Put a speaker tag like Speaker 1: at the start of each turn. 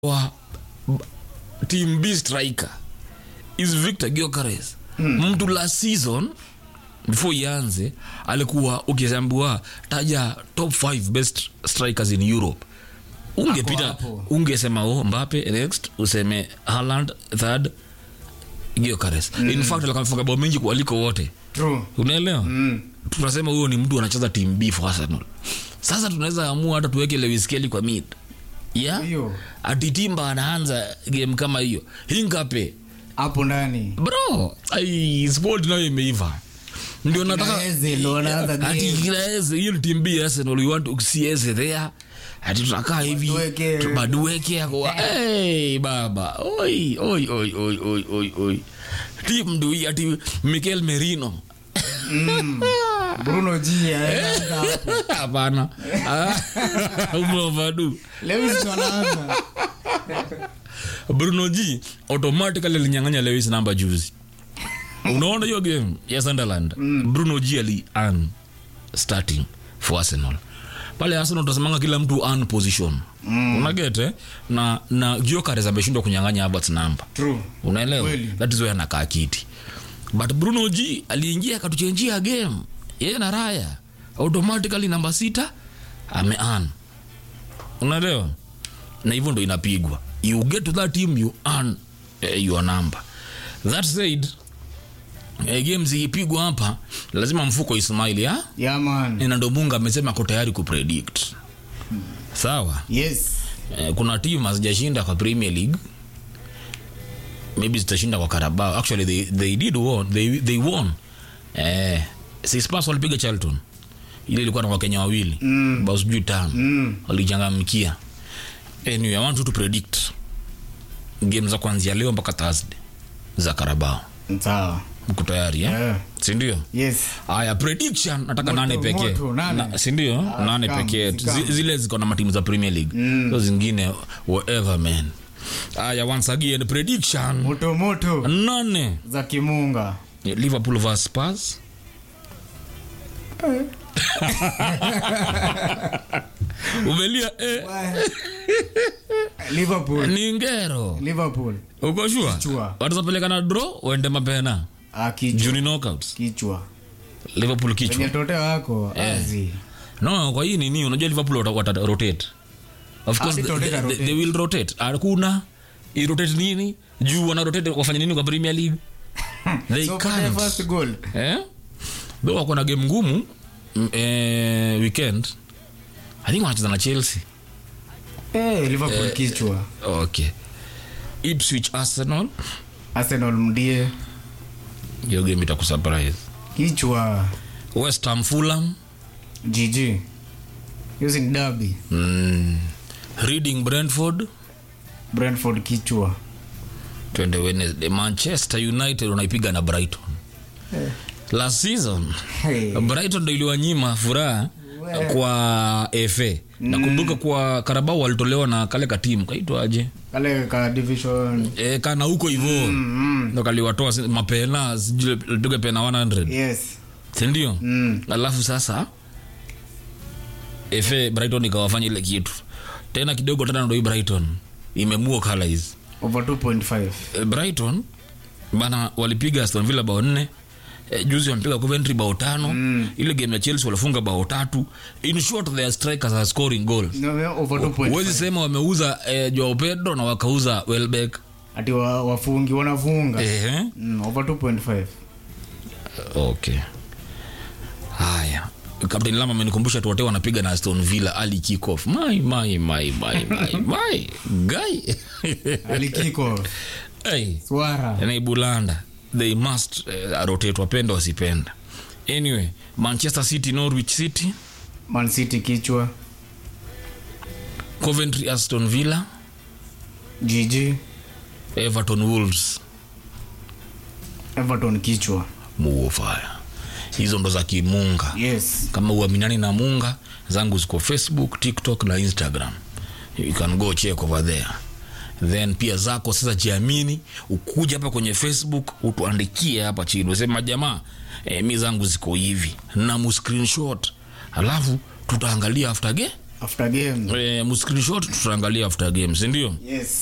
Speaker 1: wa b- team b striker is victor gyokares mm. mtu last season before ianze alikuwa ukiambiwa taja top 5 best strikers in europe ungepita
Speaker 2: hapo.
Speaker 1: ungesema oh, mbape next useme haland third gyokares mm. in fact alikuwa amefunga bao mengi kualiko wote
Speaker 2: True.
Speaker 1: unaelewa
Speaker 2: Mm.
Speaker 1: tunasema huyo ni mtu anacheza team b for arsenal sasa tunaweza amua hata tuweke lewis kelly kwa mid yeah?
Speaker 2: Hiyo.
Speaker 1: ati timba anaanza game kama hiyo hingape
Speaker 2: hapo ndani
Speaker 1: bro ai squad nayo imeiva ndio nataka
Speaker 2: Eze ndo wanaanza
Speaker 1: ati
Speaker 2: game.
Speaker 1: kila Eze, hiyo ni team b arsenal we want to see Eze there ati tunakaa hivi
Speaker 2: Madueke.
Speaker 1: tu- madueke ako hey, baba oi oi oi oi oi oi oi team ndui ati mikel merino
Speaker 2: bruno g anaanza hapo.
Speaker 1: hapana Ah, umeovadu
Speaker 2: lewis ndo anaanza
Speaker 1: bruno g automatically alinyang'anya lewis namba juzi unaona hiyo game ya sunderland bruno g ali an starting for arsenal pale arsenal utasemanga kila mtu an position mm. unagete na na giokares ameshindwa kunyang'anya abats namba
Speaker 2: True.
Speaker 1: unaelewa
Speaker 2: Kweli.
Speaker 1: that is where anakaa kiti but bruno g aliingia akatuchenjia game yeye na raya automatically namba sita amean unaelewa na hivyo ndo inapigwa you get to that team you earn uh, your number that said eh, game zikipigwa hapa lazima mfuko ismaili ha
Speaker 2: yeah man
Speaker 1: na ndo munga amesema ako tayari kupredict sawa
Speaker 2: yes
Speaker 1: eh, kuna timu hazijashinda kwa premier league maybe zitashinda kwa karabao actually they, they did won they, they won eh, sispas walipiga charlton ile ilikuwa na wakenya wawili mm. bao sijui tano
Speaker 2: Mm.
Speaker 1: walichangamkia anyway, i want you to predict game za kuanzia leo mpaka thursday za karabao
Speaker 2: sawa
Speaker 1: mko tayari eh?
Speaker 2: Yeah.
Speaker 1: sindio
Speaker 2: yes
Speaker 1: haya prediction nataka
Speaker 2: Moto,
Speaker 1: nane pekee
Speaker 2: moto, nane.
Speaker 1: Na- sindio
Speaker 2: Ah,
Speaker 1: nane
Speaker 2: come,
Speaker 1: pekee
Speaker 2: come.
Speaker 1: Zi- zile ziko na matimu za premier league
Speaker 2: Mm.
Speaker 1: so zingine whatever man haya once again prediction
Speaker 2: moto moto
Speaker 1: nane
Speaker 2: za kimunga
Speaker 1: liverpool vs spurs umelia eh,
Speaker 2: liverpool
Speaker 1: ni ngero
Speaker 2: liverpool
Speaker 1: uko shua
Speaker 2: Kichwa.
Speaker 1: watazapeleka na draw uende mapena
Speaker 2: ah, kichwa
Speaker 1: juni knockouts
Speaker 2: kichwa
Speaker 1: liverpool kichwa
Speaker 2: wenye tote wako
Speaker 1: Eh.
Speaker 2: azi
Speaker 1: no kwa hii nini unajua liverpool wata, wata rotate of course
Speaker 2: Ati
Speaker 1: they,
Speaker 2: rotate,
Speaker 1: they,
Speaker 2: rotate.
Speaker 1: they will rotate hakuna irotate nini juu wana rotate wafanya nini kwa premier league they
Speaker 2: so pata
Speaker 1: can't
Speaker 2: first goal
Speaker 1: eh though wako na game ngumu mm, eh, weekend i think wanacheza na chelsea
Speaker 2: eh liverpool kichwa
Speaker 1: okay ipswich arsenal
Speaker 2: arsenal mdie
Speaker 1: hiyo game itakusurprise
Speaker 2: kichwa
Speaker 1: west ham fulham
Speaker 2: gg using derby
Speaker 1: mm, reading brentford
Speaker 2: brentford kichwa
Speaker 1: twende wednesday manchester united unaipiga na brighton last season
Speaker 2: hey.
Speaker 1: brighton ndo iliwanyima furaha kwa fa nakumbuka kwa karabao walitolewa na kale katimu kaitwaje
Speaker 2: kale ka division
Speaker 1: e, kana huko hivo
Speaker 2: mm,
Speaker 1: ndo kaliwatoa si- mapena sijui lipiga pena 100
Speaker 2: yes
Speaker 1: sindio
Speaker 2: mm.
Speaker 1: alafu sasa fa brighton ikawafanya ile kitu tena kidogo tena ndo hii brighton imemua colors
Speaker 2: over 2.5
Speaker 1: Eh, brighton bana walipiga aston villa bao nne Eh, juzi wamepiga coventry bao tano mm. ile game ya chelsea walifunga bao tatu in short their strikers are scoring goals
Speaker 2: No, no, over
Speaker 1: huwezi
Speaker 2: 2.5
Speaker 1: sema wameuza eh, joao pedro na wakauza welbeck
Speaker 2: ati wa- wafungi wanafunga
Speaker 1: eh,
Speaker 2: mm, over 2.5
Speaker 1: okay haya kapteni lama amenikumbusha tuwote wanapiga na aston villa ali kickoff my my my my my my guy
Speaker 2: alikiko
Speaker 1: hey.
Speaker 2: swara
Speaker 1: naibulanda they must uh, rotate wapenda wasipenda anyway manchester city norwich city
Speaker 2: man city kichwa
Speaker 1: coventry aston villa
Speaker 2: gg
Speaker 1: everton wolves
Speaker 2: everton kichwa
Speaker 1: muofaya hizo ndo za kimunga
Speaker 2: yes
Speaker 1: kama uaminani na munga zangu ziko facebook tiktok na instagram you can go check over there then pia zako sasa jiamini ukuja hapa kwenye facebook utuandikie hapa chini usema jamaa e, mi zangu ziko hivi na mu screenshot alafu tutaangalia after ge
Speaker 2: after game
Speaker 1: eh, mscreenshot tutaangalia after game sindio
Speaker 2: yes